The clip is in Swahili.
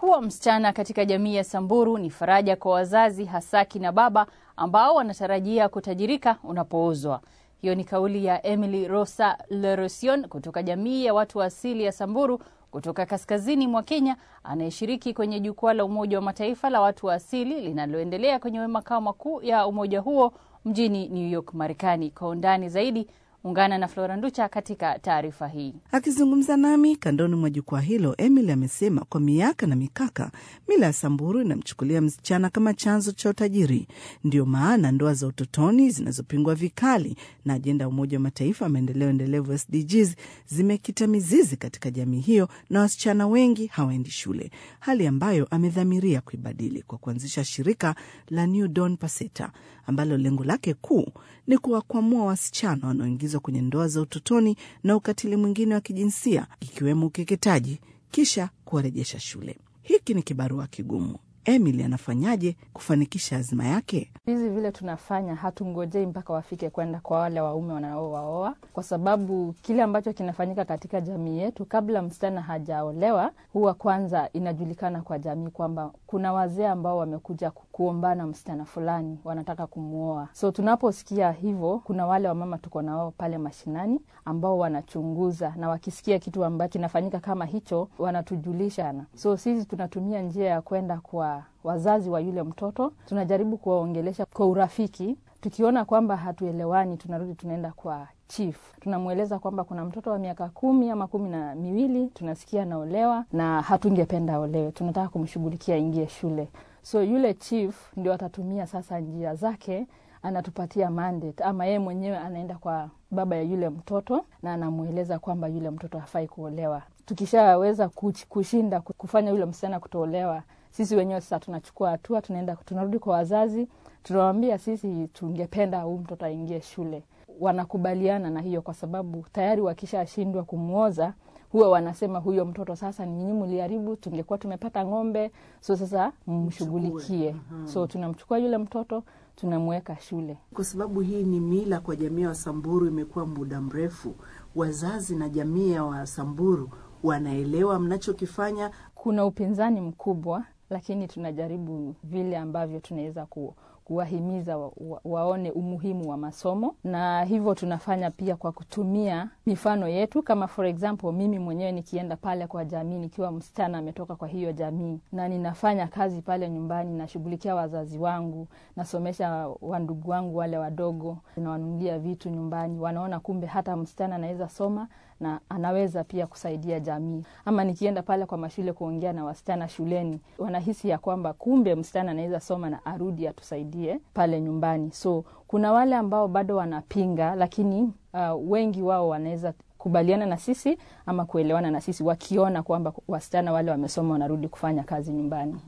Kuwa msichana katika jamii ya Samburu ni faraja kwa wazazi, hasa kina baba ambao wanatarajia kutajirika unapoozwa. Hiyo ni kauli ya Emily Rosa Lerosion kutoka jamii ya watu wa asili ya Samburu kutoka kaskazini mwa Kenya, anayeshiriki kwenye jukwaa la Umoja wa Mataifa la watu wa asili linaloendelea kwenye makao makuu ya umoja huo mjini New York, Marekani. Kwa undani zaidi Ungana na Flora Nducha katika taarifa hii. Akizungumza nami kandoni mwa jukwaa hilo, Emily amesema kwa miaka na mikaka mila ya Samburu inamchukulia msichana kama chanzo cha utajiri. Ndiyo maana ndoa za utotoni zinazopingwa vikali na ajenda ya Umoja wa Mataifa ya maendeleo endelevu SDGs zimekita mizizi katika jamii hiyo, na wasichana wengi hawaendi shule, hali ambayo amedhamiria kuibadili kwa kuanzisha shirika la New Dawn Paseta ambalo lengo lake kuu ni kuwakwamua wasichana wanaoingizwa kwenye ndoa za utotoni na ukatili mwingine wa kijinsia ikiwemo ukeketaji, kisha kuwarejesha shule. Hiki ni kibarua kigumu. Emily anafanyaje kufanikisha azma yake? Hizi vile tunafanya, hatungojei mpaka wafike kwenda kwa wale waume wanaowaoa, kwa sababu kile ambacho kinafanyika katika jamii yetu, kabla msichana hajaolewa, huwa kwanza inajulikana kwa jamii kwamba kuna wazee ambao wamekuja kuombana msichana fulani, wanataka kumwoa. So tunaposikia hivyo, kuna wale wamama tuko nao pale mashinani ambao wanachunguza, na wakisikia kitu ambacho kinafanyika kama hicho, wanatujulisha. So sisi tunatumia njia ya kwenda kwa wazazi wa yule mtoto, tunajaribu kuwaongelesha kwa urafiki. Tukiona kwamba hatuelewani, tunarudi tunaenda kwa chief, tunamweleza kwamba kuna mtoto wa miaka kumi ama kumi na miwili tunasikia anaolewa na hatungependa aolewe, tunataka kumshughulikia aingie shule. So yule chief ndio atatumia sasa njia zake, anatupatia mandate ama yeye mwenyewe anaenda kwa baba ya yule mtoto na anamweleza kwamba yule mtoto hafai kuolewa. Tukishaweza kushinda kufanya yule msichana kutoolewa, sisi wenyewe sasa tunachukua hatua, tunaenda tunarudi kwa wazazi, tunawambia sisi tungependa huu mtoto aingie shule. Wanakubaliana na hiyo, kwa sababu tayari wakishashindwa kumwoza huwa wanasema huyo mtoto sasa ni nyinyi mliharibu, tungekuwa tumepata ng'ombe, so sasa mmshughulikie. So tunamchukua yule mtoto tunamweka shule. Kwa sababu hii ni mila kwa jamii ya Wasamburu, imekuwa muda mrefu. Wazazi na jamii ya Wasamburu wanaelewa mnachokifanya. Kuna upinzani mkubwa, lakini tunajaribu vile ambavyo tunaweza ku kuwahimiza wa, wa, waone umuhimu wa masomo, na hivyo tunafanya pia kwa kutumia mifano yetu. Kama for example, mimi mwenyewe nikienda pale kwa jamii nikiwa msichana ametoka kwa hiyo jamii, na ninafanya kazi pale nyumbani, nashughulikia wazazi wangu, nasomesha wandugu wangu wale wadogo, nawanunulia vitu nyumbani, wanaona kumbe hata msichana anaweza soma na anaweza pia kusaidia jamii. Ama nikienda pale kwa mashule kuongea na wasichana shuleni, wanahisi ya kwamba kumbe msichana anaweza soma na arudi atusaidie pale nyumbani. So kuna wale ambao bado wanapinga, lakini uh, wengi wao wanaweza kubaliana na sisi ama kuelewana na sisi, wakiona kwamba wasichana wale wamesoma wanarudi kufanya kazi nyumbani.